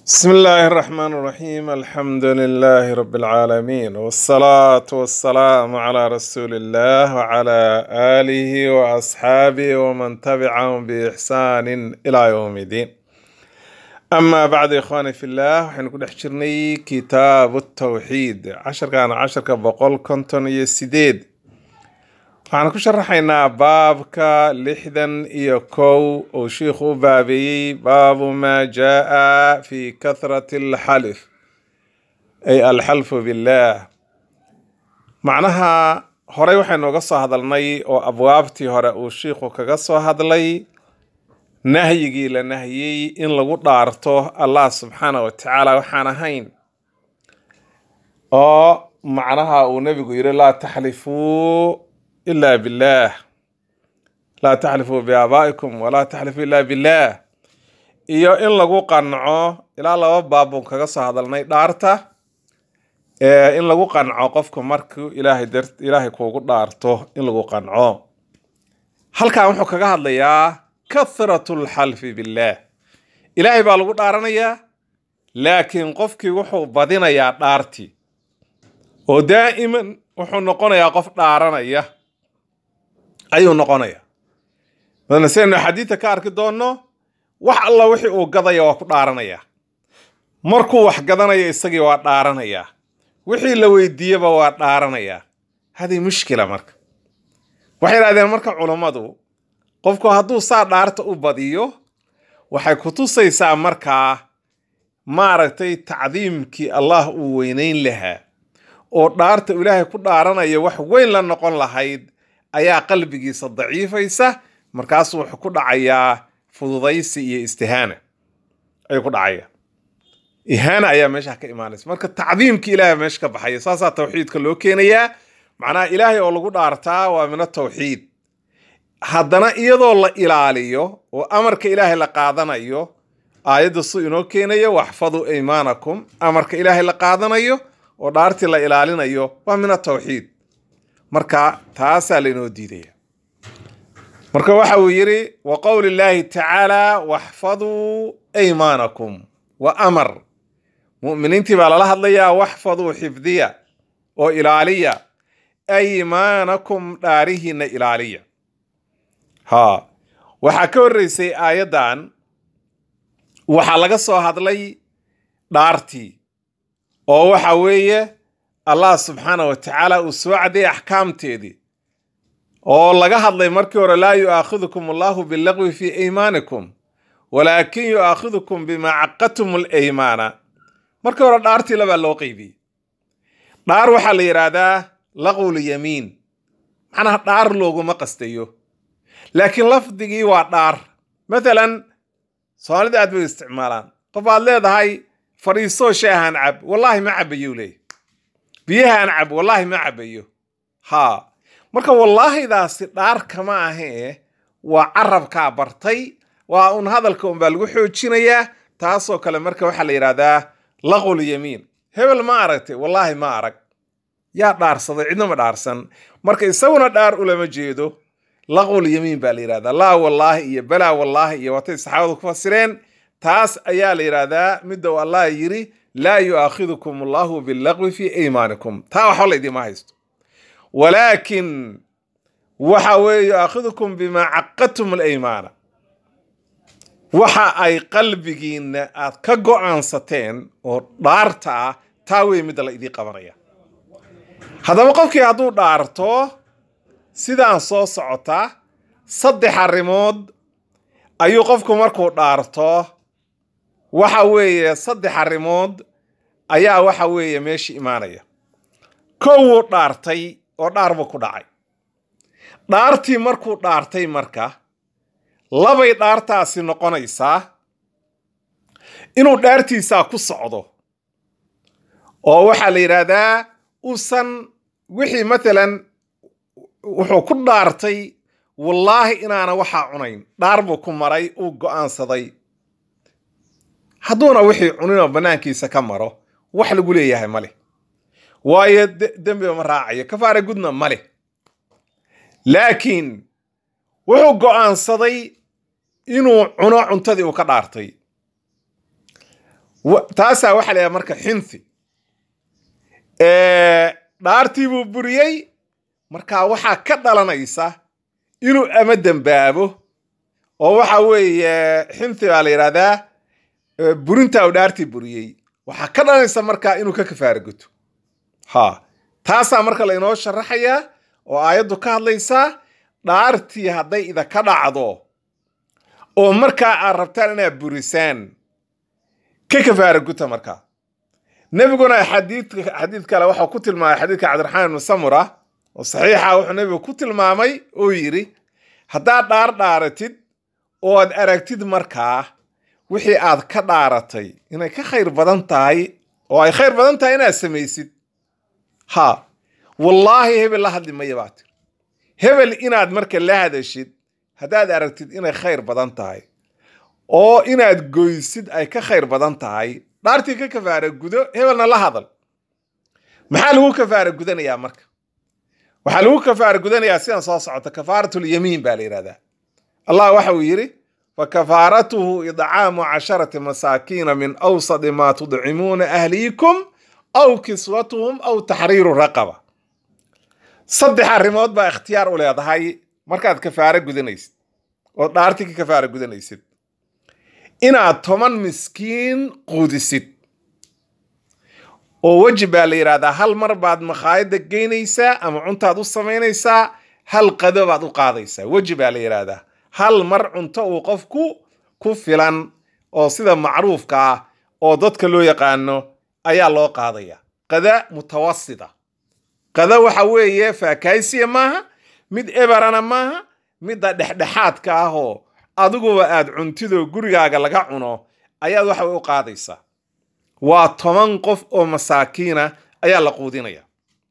بسم الله الرحمن الرحيم الحمد لله رب العالمين والصلاة والسلام على رسول الله وعلى آله وأصحابه ومن تبعهم بإحسان إلى يوم الدين أما بعد إخواني في الله وحين نقول حشرني كتاب التوحيد عشر كان عشر كبقول كنتون يسيديد waxaan ku sharaxaynaa baabka lixdan iyo kow uu shiikhu u baabeeyey baabu maa jaa fi kathrati alxalif ay alxalfu billaah macnaha horey waxaynu uga soo hadalnay oo abwaabtii hore uu shiikhu kaga soo hadlay nahyigii la nahyey in lagu dhaarto allah subxaana wa tacaala waxaan ahayn oo macnaha uu nebigu yidhi laa taxlifuu إلا بالله لا تحلفوا بآبائكم ولا تحلفوا إلا بالله iyo in lagu qanco ilaa laba baabun kaga soo hadalnay dhaarta ee in lagu qanco qofku markuu ilaahay dar ilaahay kuugu dhaarto in lagu qanco halkan wuxuu kaga hadlayaa kathratu lxalfi billaah ilaahay baa lagu dhaaranayaa laakiin qofkii wuxuu badinayaa dhaartii oo daa'iman wuxuu noqonayaa qof dhaaranaya ayuu noqonaya madana sidaynu xadiidta ka arki doonno wax alla wixii uu gadaya waa ku dhaaranaya markuu wax gadanaya isagii waa dhaaranaya wixii la weydiiyeba waa dhaaranaya hadii mushkila marka waxay idhahdeen marka culummadu qofku hadduu saa dhaarta u badiyo waxay ku tusaysaa markaa maaragtay tacdiimkii allah uu weynayn lahaa oo dhaarta ilaahay ku dhaaranaya wax weyn la noqon lahayd ayaa qalbigiisa daciifaysa markaasuu wuxuu ku dhacayaa fududaysi iyo istihaana ayuu ku dhacaya ihaana ayaa meesha ka imaanaysa marka tacdiimki ilaahay meesha ka baxaya saasaa tawxiidka loo keenayaa macnaha ilaahay oo lagu dhaartaa waa min atawxiid haddana iyadoo la ilaaliyo oo amarka ilaahay la qaadanayo aayadda su inoo keenayo waxfaduu aymaanakum amarka ilaahay la qaadanayo oo dhaartii la ilaalinayo waa min atawxiid marka taasaa lainoo diidaya marka waxa uu yidhi wa qowli llaahi tacaala waxfaduu aymaanakum wa amar mu'miniintii baa lala hadlayaa waxfaduu xifdiya oo ilaaliya aymaanakum dhaarihiina ilaaliya ha waxaa ka horreysay aayaddan waxaa laga soo hadlay dhaartii oo waxa weeye allah subxaana wa tacaala uu soo caddeeyay axkaamteedii oo laga hadlay markii hore laa yu'aakhidukum allahu billaqwi fii aymaanikum walaakin yu'aakhidukum bimaa caqadtum alaymaana markii hore dhaartii labaa loo qeybiyey dhaar waxaa la yidhaahdaa laqwul yamiin macnaha dhaar looguma qastayo laakiin lafdigii waa dhaar mathalan soomaalida aad bay isticmaalaan qof aad leedahay fadhiisoo shaahan cab wallaahi ma cabayou leey biyahaan cab wallaahi ma cabayo haa marka wallaahidaasi dhaar kama ahee waa carabkaa bartay waa un hadalka unbaa lagu xoojinayaa taasoo kale marka waxaa la yidhahdaa laqul yamiin hebel ma aragtay wallaahi ma arag yaa dhaarsaday cidna ma dhaarsan marka isaguna dhaar ulama jeedo laqul yamiin baa la yidhahdaa laa wallaahi iyo balaa wallaahi iyo watay saxaabadu ku fasireen taas ayaa la yidhaahdaa midda uu allah yidhi laa yu'aakhidukum allahu billaqwi fii aymaanikum taa waxba la idiima haysto walaakin waxa weeye yu'aakhidukum bimaa caqadtum alaymaana waxa ay qalbigiinna aad ka go'aansateen oo dhaarta ah taa wey midda la idiin qabanaya haddaba qofkii hadduu dhaarto sidaan soo socota saddex arrimood ayuu qofku markuu dhaarto waxa weeye saddex arrimood ayaa waxa weeye meesha imaanaya kow wuu dhaartay oo dhaar buu ku dhacay dhaartii markuu dhaartay marka labay dhaartaasi noqonaysaa inuu dhaartiisaa ku socdo oo waxaa la yidhaahdaa uusan wixii matalan wuxuu ku dhaartay wallaahi inaana waxaa cunayn dhaar buu ku maray uu go'aansaday hadduuna wixii cuninoo bannaankiisa ka maro wax lagu leeyahay ma leh waayo dembiba ma raacayo kafaara gudna ma leh laakiin wuxuu go'aansaday inuu cuno cuntadii uu ka dhaartay Wa- taasaa waxaa la yidhaha marka xinthi dhaartii buu buriyey marka waxaa ka dhalanaysa inuu ama dembaabo oo waxa weeye xinthi baa la yidhahdaa eh, burinta uu dhaartii buriyey waxaa ka dhalanaysa marka inuu ka kafaara guto ha taasaa marka lainoo sharaxayaa oo aayaddu ka hadlaysaa dhaartii hadday idaka dhacdo oo markaa aad rabtaan inaad burisaan ka kafaara guta markaa nebiguna xadiidka xadiid kale waxau ku tilmaamay xadiidka cabdiraxmaan ibnu samura oo saxiixa wuxuu nebigu ku tilmaamay oo yidhi haddaad dhaar dhaaratid oo aad aragtid markaa wixii aad ka dhaaratay inay ka khayr badan tahay oo ay khayr badan tahay inaad samaysid ha wallaahi hebel la hadli maya baa tiri hebel inaad marka la hadashid haddaad aragtid inay khayr badan tahay oo inaad goysid ay ka khayr badan tahay dhaartii ka kafaara gudo hebelna la hadal maxaa lagu kafaara gudanayaa marka waxaa lagu kafaara gudanayaa sidan soo socota kafaaratulyamiin baa la yidhahdaa allah waxa uu yidhi fakafaaratuhu idcaamu casharati masaakiina min awsadi ma tudcimuuna ahliikum aw kiswatuhum aw taxriiru raqaba saddex arrimood baa ikhtiyaar u leedahay markaad kafaara gudanaysid oo dhaartii ka kafaara gudanaysid inaad toban miskiin quudisid oo weji baa la yidhahdaa hal mar baad makhaayadda geynaysaa ama cuntaad u samaynaysaa hal qado baad u qaadaysaa weji baa la yidhaahdaa hal mar cunto uu qofku ku filan oo sida macruufka ah oo dadka loo yaqaano ayaa loo qaadaya qada mutawasita qada waxa weeye faakaysiya maaha mid eberana maaha midda dhexdhexaadka ah oo adiguba aad cuntidoo gurigaaga laga cuno ayaad waxa u qaadaysaa waa toban qof oo masaakiina ayaa la quudinaya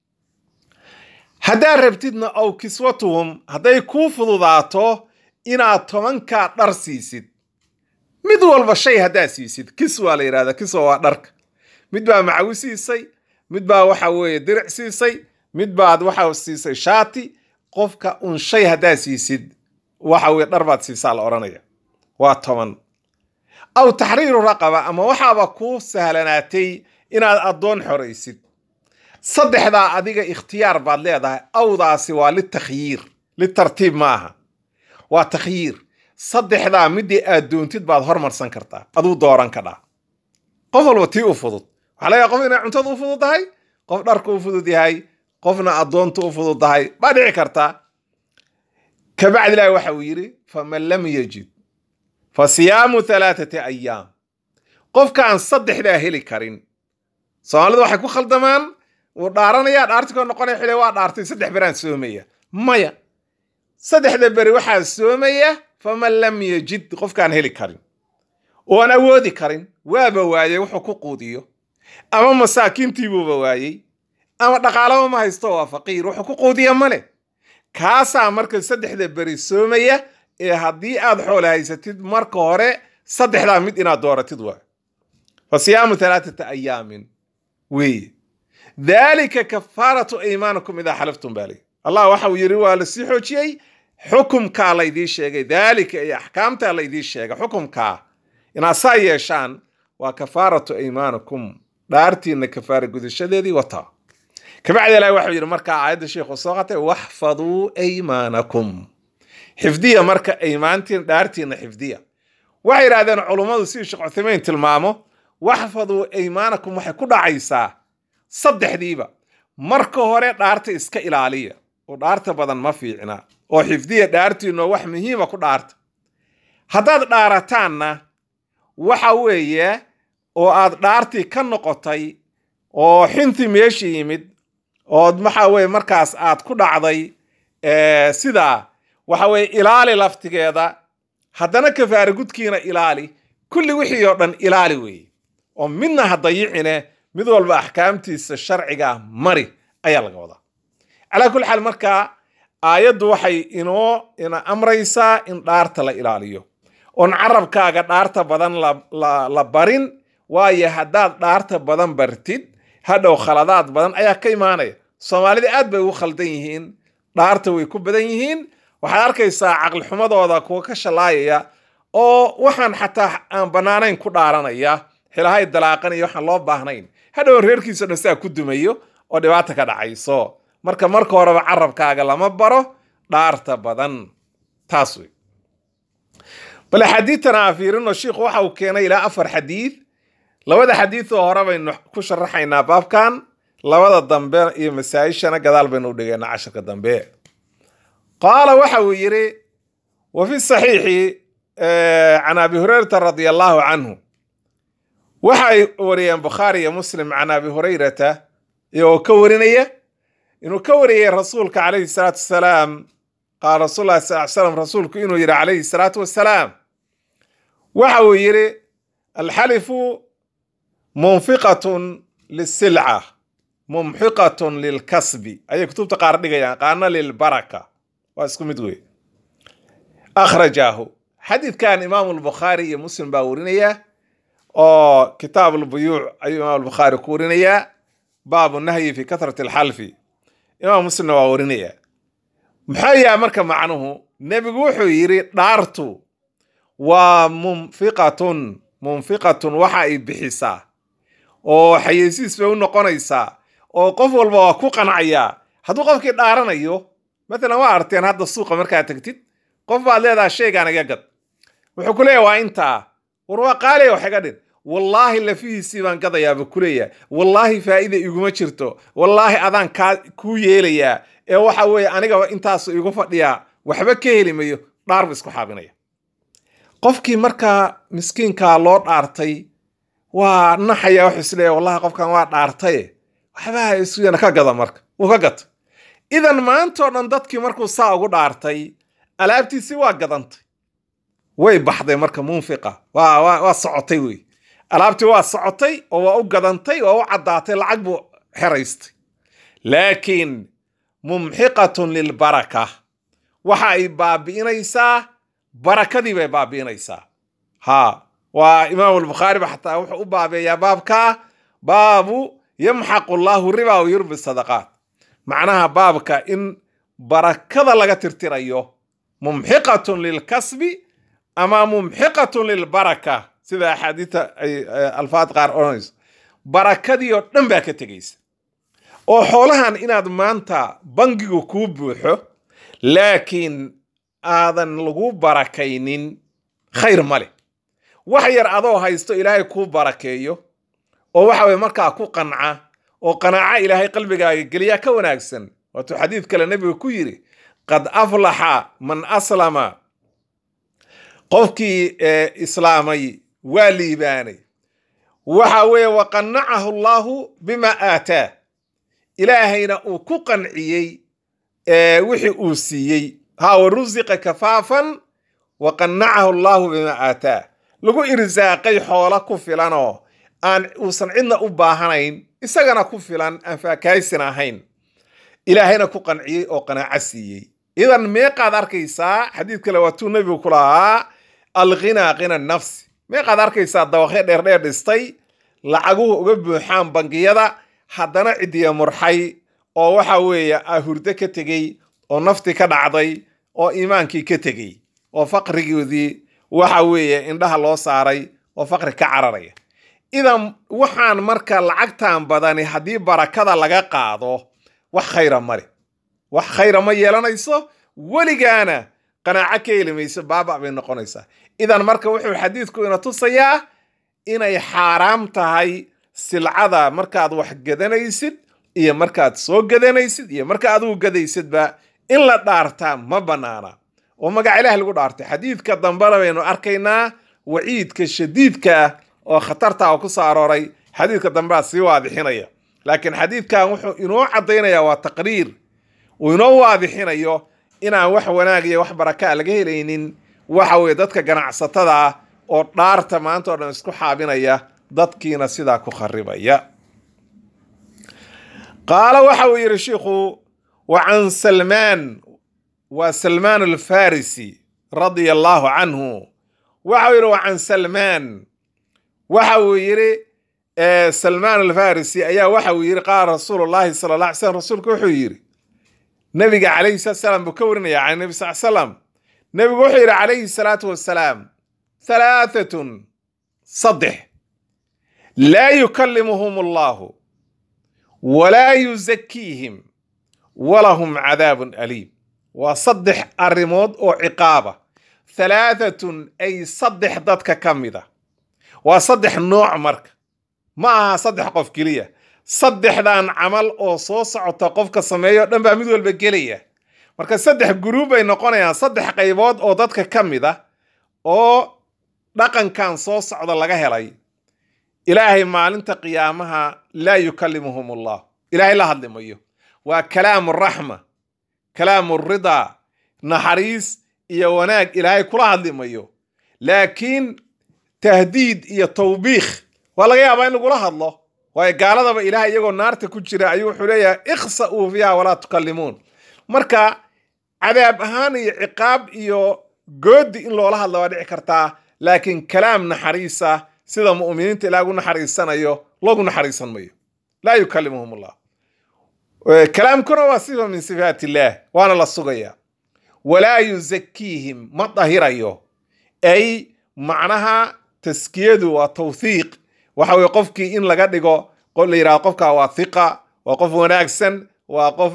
haddaad rabtidna ow kiswatuhum hadday kuu fududaato inaad tobankaa dhar siisid mid walba shay haddaad siisid kiswa la yidhahda kiswa waa dharka mid baa macawi siisay mid baa waxa weeye diric siisay mid baad waxa siisay shaati qofka un shay haddaad siisid waxa weye dhar baad siisaa la odhanaya waa toban aw taxriiru raqaba ama waxaaba kuu sahlanaatay inaad addoon xoraysid saddexdaa adiga ikhtiyaar baad leedahay awdaasi waa litakhyiir litartiib ma aha waa takhyiir saddexdaa midii aad doontid baad hormarsan kartaa aduu dooran kadhaa qof walba tii u fudud waxaa laga qof inay cuntada u fudud tahay qof dharka u fudud yahay qofna addoonta u fudud tahay baa dhici kartaa kabacdi ilaahi waxa uu yidhi faman lam yajid fa siyaamu halaathati ayaam qofkaan saddexdaa heli karin soomaalidu waxay ku khaldamaan wuu dhaaranaya dhaartikoo noqonaya xile waa dhaartay saddex beraan soomaya maya saddexda beri waxaa soomaya faman lam yajid qofkaan heli karin oan awoodi karin waaba waayey wuxuu ku quudiyo ama masaakiintiibuuba waayey ama dhaqaalaba ma haysto waa faqiir wuxuu ku quudiya male kaasaa marka saddexda beri soomaya ee haddii aad xoole haysatid marka hore saddexdaa mid inaad dooratid waa fa siyaamu halaathata ayaamin weeye daalika kafaaratu aymaanikum idaa xalaftum baa lii allah waxa uu yidhi waa lasii xoojiyey xukumkaa laydii sheegay daalika iyo axkaamtaa laydii sheegay xukumkaa inaad saa yeeshaan waa kafaaratu aymaanikum dhaartiina kafaara gudashadeedii wataa kabacdi ilahi waxuu yidhi markaa aayadda sheikhu soo qatay waxfaduu aymaanakum xifdiya marka aymaantiin dhaartiina xifdiya waxay yidhahdeen culummadu sidii sheekh cuthaymeyn tilmaamo waxfaduu aymaanakum waxay ku dhacaysaa saddexdiiba marka hore dhaarta iska ilaaliya oo dhaarta badan ma fiicna oo xifdiya dhaartiinoo wax muhiima ku dhaarta haddaad dhaarataanna waxa weeye oo aad dhaartii ka noqotay oo xinti meesha yimid ood waxa weye markaas aad ku dhacday sidaa waxa weye ilaali laftigeeda haddana kafaara gudkiina ilaali kulli wixii oo dhan ilaali weeye oo midna ha dayicine mid walba axkaamtiisa sharciga mari ayaa laga wadaa calaa kulli xaal markaa aayaddu waxay inoo ina amraysaa in dhaarta la ilaaliyo oon carabkaaga dhaarta badan la barin waayo haddaad dhaarta badan bartid hadhow khaladaad badan ayaa ka imaanaya soomaalida aad bay ugu khaldan yihiin dhaarta way ku badan yihiin waxaad arkaysaa caqlixumadooda kuwa ka shalaayaya oo waxaan xataa aan bannaanayn ku dhaaranaya xilahay dalaaqan iyo waxaan loo baahnayn hadhow reerkiisa dhan sidaa ku dumayo oo dhibaata ka dhacayso marka marka horeba carabkaaga lama baro dhaarta badan taas wey bal xadiidtan aan fiirino shiikhu waxa uu keenay ilaa afar xadiid labada xadiid oo hore baynu ku sharaxaynaa baabkan labada dambe iyo masaa-ishana gadaal baynu u dhigaynaa casharka dambe qaala waxa uu yidhi wa fi saxiixi can abi hurayrata radia allahu canhu waxay wariyeen bukhaari iyo muslim can abi hurayrata iyagoo ka warinaya inuu ka wariyey rasuulka calayhi salaatu wasalaam qaala rasul llahi sal slam rasuulku inuu yidhi calayhi salaatu wasalaam waxa uu yidhi alxalifu munfiqatun lisilca mumxiqatun lilkasbi ayay kutubta qaar dhigayaan qaarna lilbaraka waa isku mid wey akhrajaahu xadiidkan imaamu lbukhaari iyo muslim baa warinaya oo kitaab lbuyuuc ayuu imaam albukhaari ku warinayaa baabu nahyi fi kathrati alxalfi imaam muslimna waa warinaya maxaa yaha marka macnuhu nebigu wuxuu yidhi dhaartu waa munfiqatun munfiqatun waxa ay bixisaa oo xayeysiis bay u noqonaysaa oo qof walba waa ku qancayaa hadduu qofkii dhaaranayo matalan waa arteen hadda suuqa markaad tagtid qof baad leedaha shaygaan iga gad wuxuu ku leeyahy waa intaa war waa qaaliya wax iga dhin wallaahi lafihiisii baan gadayaaba ku leeyahay wallaahi faa'iida iguma jirto wallaahi adaan kaa kuu yeelayaa ee waxa weeye anigaba intaasu igu fadhiyaa waxba ka heli mayo dhaar bu isku xaabinaya qofkii markaa miskiinkaa loo dhaartay waa naxaya wuxuu isleeyahy wallahi qofkan waa dhaartaye waxbaha isuyana ka gada marka wuu ka gata idan maantao dhan dadkii markuu saa ugu dhaartay alaabtiisii waa gadantay way baxday marka munfiqa waa waa waa socotay wey alaabtii waa socotay oo waa u gadantay waa u caddaatay lacag buu xeraystay laakiin mumxiqatun lilbaraka waxa ay baabi'inaysaa barakadii bay baabi'inaysaa ha waa imaam albukhaari ba xataa wuxuu u baabeeyaa baabka baabu yamxaqu llahu riba wa yurbi sadaqaat macnaha baabka in barakada laga tirtirayo mumxiqatun lilkasbi ama mumxiqatun lilbaraka sida axaadiita ay alfaad qaar odhanayso barakadii oo dhan baa ka tegaysa oo xoolahan inaad maanta bangigu kuu buuxo laakiin aadan lagu barakaynin khayr ma leh wax yar adoo haysto ilaahay kuu barakeeyo oo waxa weye markaa ku qanca oo qanaaco ilaahay qalbigaaga geliyaa ka wanaagsan waatuu xadiid kale nebiga ku yidhi qad aflaxa man aslama qofkii islaamay waa liibaanay waxa weeye waqanacahu allahu bima aataa ilaahayna uu ku qanciyey wixii uu siiyey ha wa rusiqa kafaafan waqanacahu allahu bima aataa lagu irsaaqay xoolo ku filanoo aan uusan cidna u baahanayn isagana ku filan aan faakaysin ahayn ilaahayna ku qanciyey oo qanaaco siiyey idan meeqaad arkaysaa xadiid kale waatuu nebigu ku lahaa alghinaa khina nafsi meeqaad arkaysaa dawaqyo dheerdheer dhistay lacaguhu uga buuxaan bangiyada haddana cidiya murxay oo waxa weeye ah hurdo ka tegey oo nafti ka dhacday oo iimaankii ka tegey oo faqrigoodii waxa weeye indhaha loo saaray oo faqri ka cararaya idan waxaan marka lacagtan badani haddii barakada laga qaado wax khayra male wax khayra ma yeelanayso weligaana qanaaco ka heli mayso baaba bay noqonaysaa idan marka wuxuu xadiidku ina tusayaa inay xaaraam tahay silcada markaad wax gadanaysid iyo markaad soo gadanaysid iyo marka adigu gadaysidba in la dhaartaa ma bannaana oo magac ilaah lagu dhaartay xadiidka dambena baynu arkaynaa waciidka shadiidka ah oo khatarta oo ku soo arooray xadiidka dambea sii waadixinaya laakiin xadiidkan wuxuu inoo caddaynaya waa taqriir uu inoo waadixinayo inaan wax wanaag iyo wax barakaa laga helaynin waxa weye dadka ganacsatada ah oo dhaarta maanta o dhan isku xaabinaya dadkiina sidaa ku kharibaya qaala waxa uu yidhi shiikhu wa can salmaan waa salmaan alfarisi radia allahu canhu waxa uu yidhi wa can salmaan waxa uu yidhi salmaan alfarisi ayaa waxa uu yidhi qaala rasuulu llahi sala alla alay slam rasuulku wuxuu yidhi nabiga calayhi salatu salaam buu ka warinaya can nabi sal salam nebigu wuxuu yidhi calayhi salaatu wasalaam halaaathatun saddex laa yukallimuhum allahu walaa yuzakiihim walahum cadaabun aliim waa saddex arrimood oo ciqaaba halaatatun ay saddex dadka ka mida waa saddex nooc marka ma aha saddex qof keliya saddexdan camal oo soo socota qofka sameeyo dhan baa mid walba gelaya marka saddex guruub bay noqonayaan saddex qaybood oo dadka ka mid a oo dhaqankan soo socda laga helay ilaahay maalinta qiyaamaha laa yukallimuhum allah ilaahay la hadli mayo waa kalaamu raxma kalaamu ridaa naxariis iyo wanaag ilaahay kula hadli mayo laakiin tahdiid iyo tawbiikh waa laga yaabaa in lagula hadlo waayo gaaladaba ilahay iyagoo naarta ku jira ayuu wuxuu leeyahay ikhsa'uu fiiha walaa tukallimuun marka cadaab ahaan iyo ciqaab iyo goodi in loola hadla waa dhici kartaa laakiin kalaam naxariisa sida mu'miniinta ilaah ugu naxariisanayo loogu naxariisan mayo laa yukallimuhum allah kalaamkuna waa sifa min sifaat illaah waana la sugaya walaa yuzakiihim ma dahirayo ay macnaha taskiyadu waa tawthiiq waxa weye qofkii in laga dhigo la yidhahdo qofka waa thiqa waa qof wanaagsan waa qof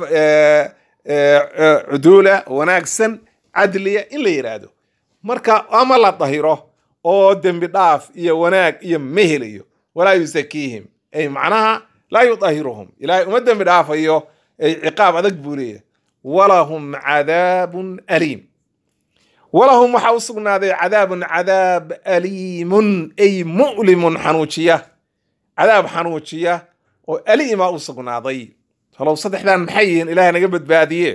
cuduula wanaagsan cadliya in la yidhaahdo marka ama la dahiro oo dembi dhaaf iyo wanaag iyo mehelayo walaa yusakiihim ay macnaha laa yudahiruhum ilaahay uma dembi dhaafayo ay ciqaab adag buu leeyahay walahum cadaabun aliim walahum waxaa u sugnaaday cadaabun cadaab aliimun ay mu'limun xanuujiya cadaab xanuujiya oo aliima u sugnaaday talow saddexdan maxay yihiin ilahay naga badbaadiye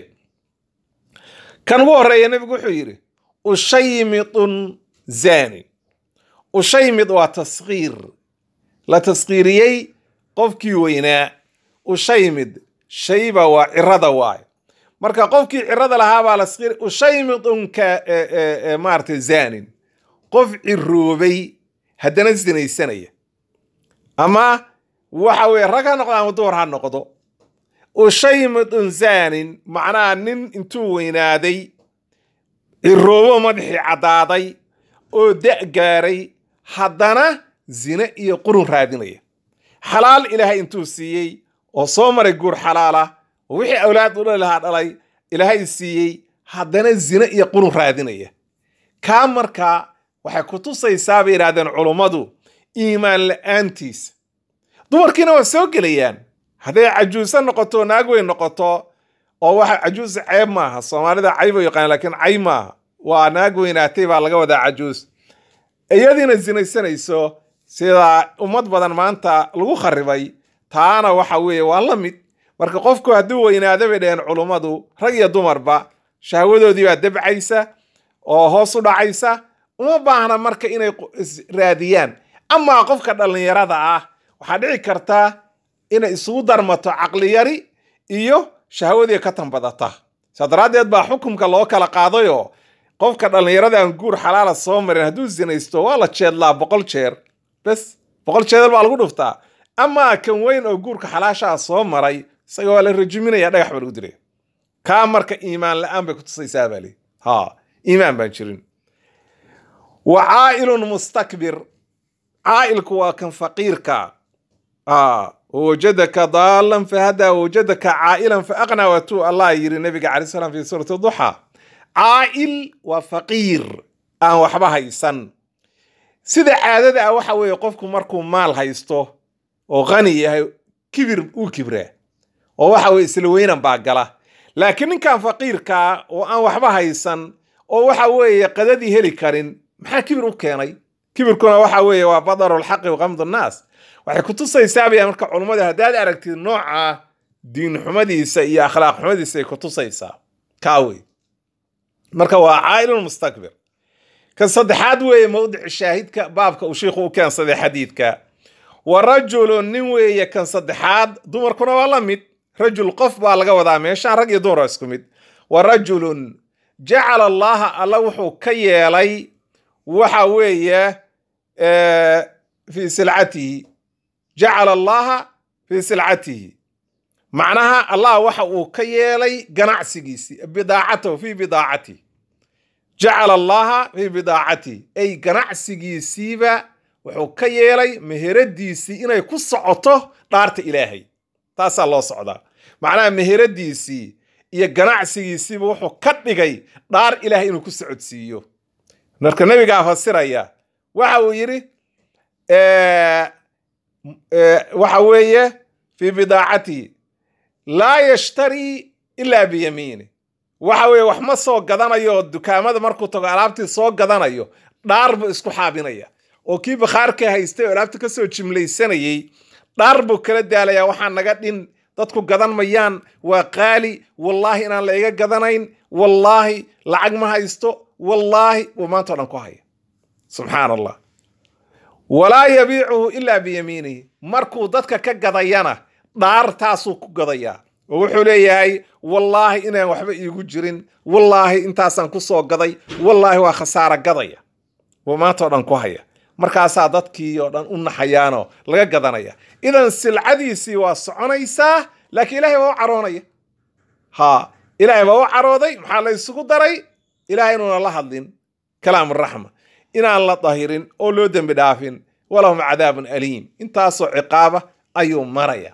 kan ugu horeeya nebigu wuxuu yidhi ushaymidun zani ushaymid waa taskiir la taskiiriyey qofkii weynaa ushaymid shayba waa cirada waayo marka qofkii cirada lahaabaa la skir ushaymidun ka maarata zanin qof ciroobay haddana sinaysanaya ama waxa weye rag ha noqdo ama dumar ha noqdo ushaymidun zanin macnaha nin intuu weynaaday ciroobo madaxii caddaaday oo da' gaaray haddana zine iyo qurun raadinaya xalaal ilaahay intuu siiyey oo soo maray guur xalaala oo wixii awlaad u dhali lahaa dhalay ilaahay siiyey haddana zine iyo qurun raadinaya kaa markaa waxay ku tusaysaa bay yidhahdeen culummadu iimaan la'aantiisa dumarkiina waa soo gelayaan hadday cajuuso noqoto naag weyn noqoto oo waxa cajuusa ceeb maaha soomaalida cayb u yaqaan lakiin cay maaha waa naag weynaatay baa laga wadaa cajuus iyadiina sinaysanayso sida ummad badan maanta lagu kharibay taana waxa weeye waa la mid marka qofku hadduu weynaado bay dhaheen culummadu rag iyo dumarba shahwadoodii baa dabcaysa oo hoos u dhacaysa uma baahna marka inay raadiyaan amaa qofka dhallinyarada ah waxaa dhici karta inay isugu darmato caqliyari iyo shahwadii ka tanbadata saa daraaddeed baa xukumka loo kala qaadayoo qofka dhallinyarada aan guur xalaala soo marin hadduu sinaysto waa la jeedlaa boqol jeer bes boqol jeedal baa lagu dhuftaa amaa kan weyn oo guurka xalaashaa soo maray isaga waa la rajiminaya dhagax baa lagu dilaya kaa marka iimaan la-aan bay ku tusaysaa baa lii ha iimaan baan jirin wa caa'ilun mustakbir caa'ilku waa kan faqiirka wawajadaka daalan fahadaa wawajadaka caa'ilan faaqnaa waatuu allah yiri nabiga calay salam fi suurati duxa caa'il waa faqiir aan waxba haysan sida caadada ah waxa weeye qofku markuu maal haysto oo qani yahay kibir uu kibraa oo waxa weye isla weynan baa gala laakiin ninkan faqiirkaa oo aan waxba haysan oo waxa weeye qadadii heli karin maxaa kibir u keenay kibirkuna waxa weeye waa badarulxaqi waqamdu nnaas waxay ku tusaysaabaya marka culummada haddaad aragtid nooca diin xumadiisa iyo akhlaaq xumadiisa ay ku tusaysaa kaawey marka waa caa'ilun mustakbir kan saddexaad weeye mawdici shaahidka baabka uu shiikhu u keensaday xadiidka wa rajulun nin weeye kan saddexaad dumarkuna waa la mid rajul qof baa laga wadaa meeshaan rag iyo dumar waa isku mid wa rajulun jacala allaha alla wuxuu ka yeelay waxa weeye fii silcatihi jacala allaha fii silcatihi macnaha allah waxa uu ka yeelay ganacsigiisii bidaacatahu fii bidaacatihi jacala allaha fii bidaacatihi ay ganacsigiisiiba wuxuu ka yeelay meheradiisii inay ku socoto dhaarta ilaahay taasaa loo socdaa macnaha meheradiisii iyo ganacsigiisiiba wuxuu ka dhigay dhaar ilaahay inuu ku socodsiiyo marka nebigaa fasiraya waxa uu yidhi waxa weeye fii bidaacatihi laa yashtarii ilaa biyamiini waxa weeye wax ma soo gadanayo oo dukaamada markuu tago alaabtii soo gadanayo dhaar buu isku xaabinaya oo kii bakhaarka haystay oo alaabta kasoo jimlaysanayey dhaar buu kala daalayaa waxaa naga dhin dadku gadan mayaan waa qaali wallaahi inaan la iga gadanayn wallaahi lacag ma haysto wallaahi buu maanta o dhan ku haya subxaan allah walaa yabiicuhu ilaa biyamiinihi markuu dadka ka gadayana dhaartaasuu ku gadayaa oo wuxuu leeyahay wallaahi inaan waxba iigu jirin wallaahi intaasaan ku soo gaday wallaahi waa khasaara gadaya buu maanta oo dhan ku haya markaasaa dadkii oo dhan u naxayaanoo laga gadanaya idan silcadiisii waa soconaysaa laakiin ilaahay baa u caroonaya ha ilaahay baa u carooday maxaa la isugu daray ilahay inuuna la hadlin kalaam raxma inaan la dahirin oo loo dembi dhaafin walahum cadaabun aliim intaasoo ciqaaba ayuu maraya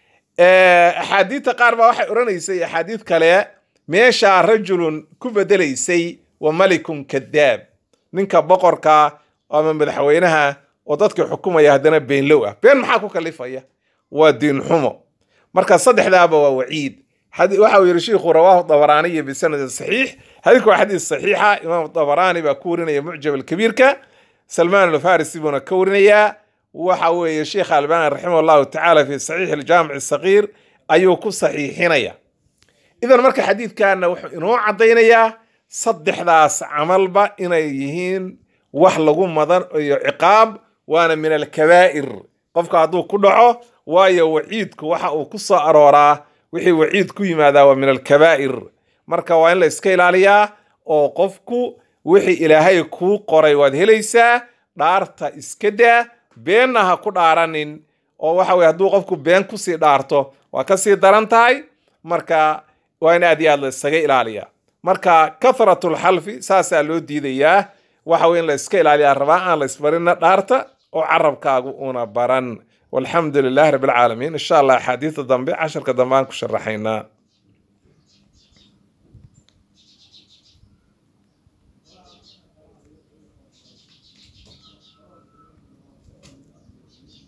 axaadiidta qaar baa waxay odhanaysay axaadiid kale meeshaa rajulun ku bedelaysay wa malikun kadaab ninka boqorka ama madaxweynaha oo dadkii xukumaya haddana beenlow ah been maxaa ku kalifaya waa diin xumo marka saddexdaaba waa waciid waxa uu yidhi shiikhu rawaahu dabaraaniyi bisanadin saxiix xadiidku waa xadiis saxiixa imaam dabaraani baa ku warinaya mucjab alkabiirka salmaan alfarisi buuna ka warinayaa waxa weeye sheekh albani raximah allahu tacaala fi saxiix aljaamic sagiir ayuu ku saxiixinaya idan marka xadiidkana wuxuu inoo caddaynayaa saddexdaas camalba inay yihiin wax lagu madan iyo ciqaab waana min alkabaa'ir qofka hadduu ku dhaco waayo waciidku waxa uu ku soo arooraa wixii waciid ku yimaadaa waa min alkabaa'ir marka waa in la iska ilaaliyaa oo qofku wixii ilaahay kuu qoray waad helaysaa dhaarta iska daa beenna ha ku dhaaranin oo waxa weye hadduu qofku been kusii dhaarto waa kasii daran tahay marka waa in aad iyo aad la isaga ilaaliyaa marka kathratulxalfi saasaa loo diidayaa waxa weye in la iska ilaaliyaa rabaa aan la isbarina dhaarta oo carabkaagu una baran walxamdu lilahi rabbi alcaalamiin insha allah axaadiista dambe casharka dambe aan ku sharaxaynaa